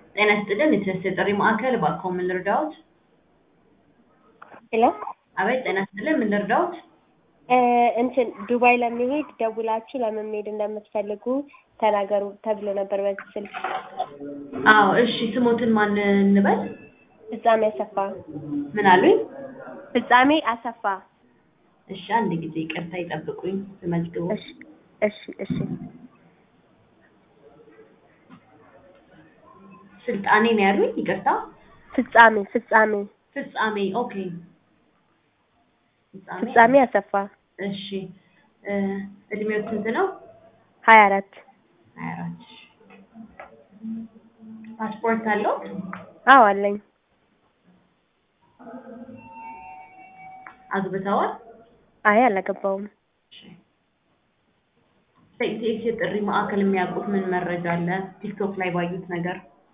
ጤና ይስጥልን የትስስር የጥሪ ማዕከል እባክዎ ምን ልርዳዎት? ሄሎ አቤት ጤና ይስጥልን ምን ልርዳዎት? እንትን ዱባይ ለመሄድ ደውላችሁ ለምን መሄድ እንደምትፈልጉ ተናገሩ ተብሎ ነበር በዚህ ስልክ። አዎ እሺ ስሞትን ማን እንበል? ፍጻሜ አሰፋ። ምን አሉኝ? ፍጻሜ አሰፋ። እሺ አንድ ጊዜ ይቅርታ ይጠብቁኝ ልመዝግቡ። እሺ እሺ እሺ ስልጣኔ ነው ያሉኝ? ይቅርታ ፍጻሜ ፍጻሜ ፍጻሜ ኦኬ ፍጻሜ ፍጻሜ አሰፋ እሺ እ እድሜው ስንት ነው? ሀያ አራት ሀያ አራት ፓስፖርት አለዎት? አዎ አለኝ። አግብተዋል? አይ አላገባውም። እሺ በኢቲኤስ የጥሪ ማዕከል የሚያውቁት ምን መረጃ አለ? ቲክቶክ ላይ ባዩት ነገር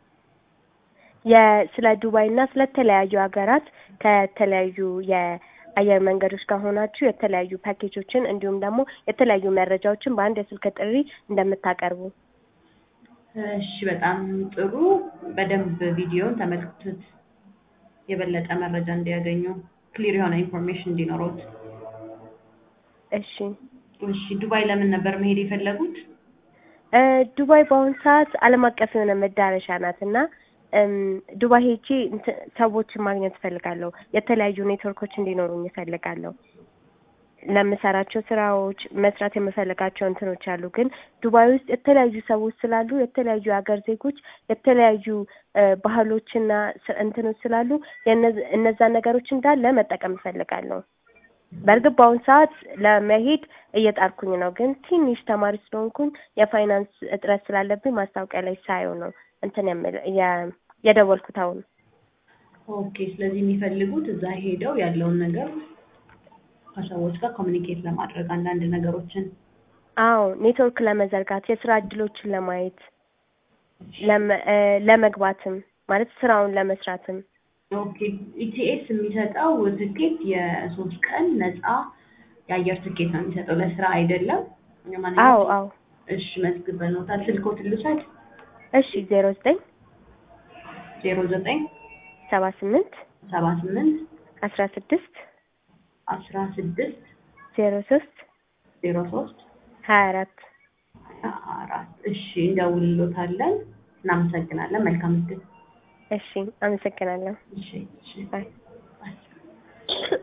የስለ ዱባይ እና ስለተለያዩ ሀገራት ከተለያዩ የአየር መንገዶች ጋር ሆናችሁ የተለያዩ ፓኬጆችን እንዲሁም ደግሞ የተለያዩ መረጃዎችን በአንድ የስልክ ጥሪ እንደምታቀርቡ እሺ በጣም ጥሩ። በደንብ ቪዲዮን ተመልክቱት የበለጠ መረጃ እንዲያገኙ ክሊር የሆነ ኢንፎርሜሽን እንዲኖሩት። እሺ እሺ ዱባይ ለምን ነበር መሄድ የፈለጉት? እ ዱባይ በአሁኑ ሰዓት ዓለም አቀፍ የሆነ መዳረሻ ናት እና እም ዱባይ ሄጄ እንትን ሰዎችን ማግኘት እፈልጋለሁ። የተለያዩ ኔትወርኮች እንዲኖሩኝ እፈልጋለሁ። ለምሰራቸው ስራዎች መስራት የምፈልጋቸው እንትኖች አሉ። ግን ዱባይ ውስጥ የተለያዩ ሰዎች ስላሉ የተለያዩ የሀገር ዜጎች የተለያዩ እ ባህሎችና ስ- እንትኖች ስላሉ የእነዚ- እነዛን ነገሮች እንዳለ መጠቀም እፈልጋለሁ። በእርግጥ በአሁኑ ሰዓት ለመሄድ እየጣርኩኝ ነው። ግን ትንሽ ተማሪ ስለሆንኩኝ የፋይናንስ እጥረት ስላለብኝ ማስታወቂያ ላይ ሳየው ነው እንትን የምል የ- የደወልኩት አሁን። ኦኬ ስለዚህ የሚፈልጉት እዛ ሄደው ያለውን ነገር ከሰዎች ጋር ኮሚኒኬት ለማድረግ አንዳንድ ነገሮችን አዎ ኔትወርክ ለመዘርጋት የስራ እድሎችን ለማየት ለመ- እ ለመግባትም ማለት ስራውን ለመስራትም ኦኬ ኢቲኤስ የሚሰጠው ትኬት የሶስት ቀን ነፃ የአየር ትኬት ነው የሚሰጠው ለስራ አይደለም። አዎ ለማንኛውም አዎ እሺ መዝግበንዎታል። ስልክዎትን ልውሰድ? እሺ ዜሮ ዘጠኝ ዜሮ ዘጠኝ ሰባ ስምንት ሰባ ስምንት አስራ ስድስት አስራ ስድስት ዜሮ ሶስት ዜሮ ሶስት ሀያ አራት ሀያ አራት እሺ እንደውልሎታለን። እናመሰግናለን። መልካም እድል። እሺ አመሰግናለሁ። እሺ እሺ ባይ